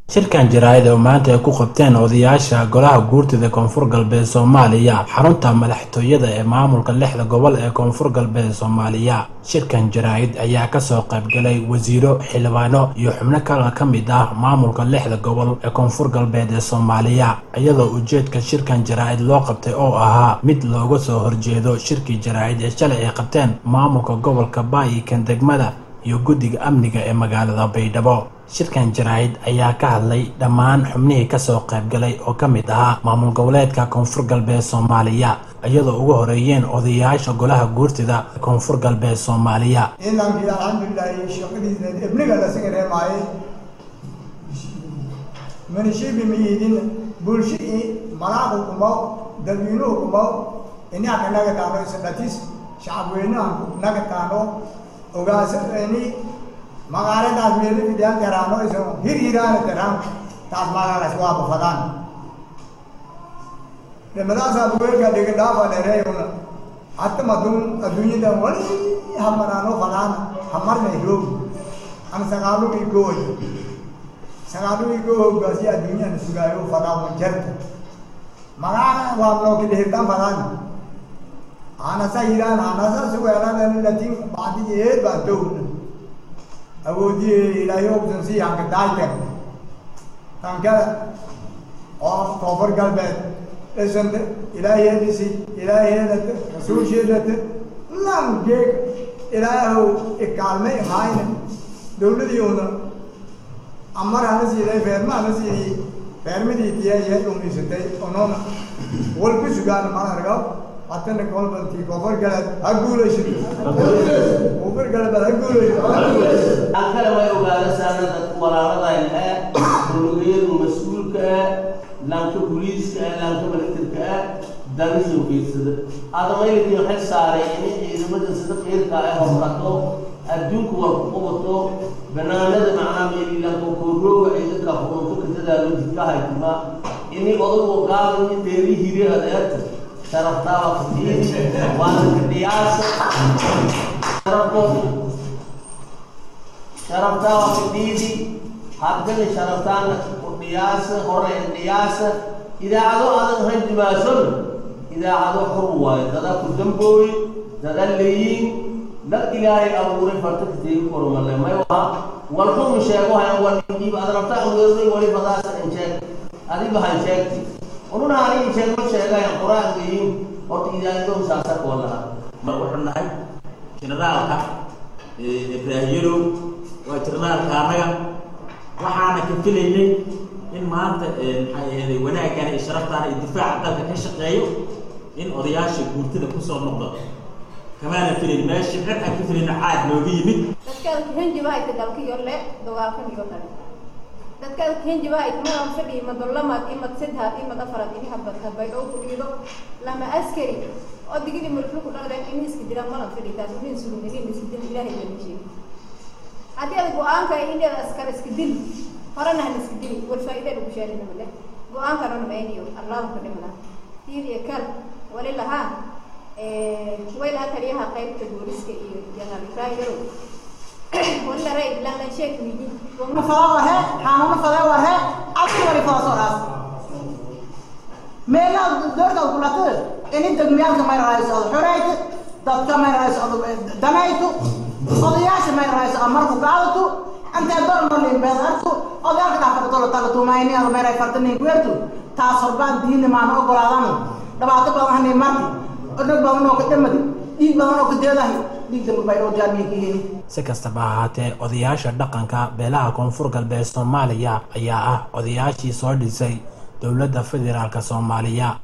shirkan jaraa'id oo maanta ay ku qabteen odayaasha golaha guurtida koonfur galbeed soomaaliya xarunta madaxtooyada ee maamulka lixda gobol ee koonfur galbeed soomaaliya shirkan jaraa'id ayaa kasoo qaybgalay wasiiro xildhibaano iyo xubno kale ka mid ah maamulka lixda gobol ee koonfur galbeed ee soomaaliya iyadoo ujeedka shirkan jaraa'id loo qabtay oo ahaa mid looga soo horjeedo shirkii jaraa'id ee shalay ay qabteen maamulka gobolka baayikan degmada iyo guddiga amniga ee magaalada baydhabo shirkan jaraa'id ayaa ka hadlay dhammaan xubnihii kasoo qaybgalay oo ka mid ahaa maamul goboleedka koonfur galbeed soomaaliya iyadoo ugu horeeyeen odayaasha golaha guurtida koonfur galbeed soomaaliya ciidankii alxamdulilaahi shaqadiisa ibniga lasaga reemaaye manishibi miyidin bulshii malaaqu kumaw dadweynuhu kumaw inaaka naga taano isdhatis shacabweynaha naga taano ogaasani magaaladaas meelo fidiyaan teraano iso hir hiraana teraan taas magaalaas waa bafadaan dhimadaasaa bugeelka dhiga dhaafa dhereeyuna hatta madun adduunyadan wali hamanaano fadaan hamarna roog an sagaalugii gooy sagaalugii goo hoggaasi adduunyana sugaayo fadaan jarta magaala waa nookili hirdan fadaan anasa hiraan anasa sugeelan latin bacdi eed baa towna awoodii ilaahay ogsan sii hanka daayten tankada oo koonfur galbeed dhisanta ilaaheedisi ilaaheedata rasuulsheedata lan geeg ilaahow ikaalme imaayna dowladii una amar hana siiday feerma hana siiyey feermadii tiyaye dhumisatay onoona walku sugaan ma argaw hatana kolbantii koonfur galbeed ha guulaysato koonfur galbeed ha guulaysato aan kale way ogaada saana dadka walaaladayna ah dowladayadu mas-uulka ah laanka booliiska ah laanka militerka ah darisoo fiirsada adamayladii xil saaray inay ciidamada sida qeyrka ah horqato adduunku waa ku qabato banaanada macnaa meelilanka koorooga ay dadka xukunto kadadaalo jidka haytima ini odagu qaadan deeri hiri adeerta sharaftaaba katiini waana kadhiyaasa sharafto sharaftaa waa fidhiidi haddana sharaftaana dhiyaasa hore dhiyaasa idaacado adan hanjimaason idaacado xur waayo dada ku dambooy dada leeyiin dad ilaahay abuuray farta kateegi kormale may waa walxumu sheego hayan waliib adrabta aweeray wali badaasa in sheeg adiba han sheegti ununa ani sheego sheegayan qur-aan weyin horta idaacado saasa koo lahaa mar wuxuu nahay generaalka ibraahiyalow waa jirnaalka annaga waxaana ka filaynay in maanta maxay aheeday wanaagana iyo sharaftaana iyo difaaca dalka ka shaqeeyo in odayaasha guurtada kusoo noqdo kamaana filayn meesha cid aan ka filayna caad nooga yimid dadkaada kahenjibahayti dalkiyo le dagaalkan iyo kale dadkaada kahenjibahayti madan fadhi imad lamad imad sadhaad imad afarad ini habad habay oo ku dhiido lama askari oo digidi marflu ku dhaqdeen ini iska diraan malan fadhi taas unin sulum ini iska dil ilaahay lama sheegi haddii ada go-aanka indheeda askar iska dil horena han iska dili wal faa'iida lagu sheelina male go-aankana namayniyo allahu ka dhimna tiir iyo kal wali lahaa way lahaa taliyaha qaybta booliska iyo janaal ibrahim yarow wali la ray lanlan sheek wiji fada warhe xanuuno fada warhe adka wali fada soo dhaas meelaha doorta kulata ini degmiyaalka may raayso ad xorayta dadka may raayso ad danayto odayaasha may raayso amarku qaadato antee dornolin beedartu odayaalka dhaafadtolo talatumayni ad may ray fartanin kuertu taas horbaan diini maana ogolaadano dhibaato badan hani marti odhag badan oo ka dhamadi dhiig badan oo ka deedahay dhiig damba baydhoo jaamiya ka heli si kastaba ahaatee odayaasha dhaqanka beelaha koonfur galbeed soomaaliya ayaa ah odayaashii soo dhisay dowladda federaalk soomaaliya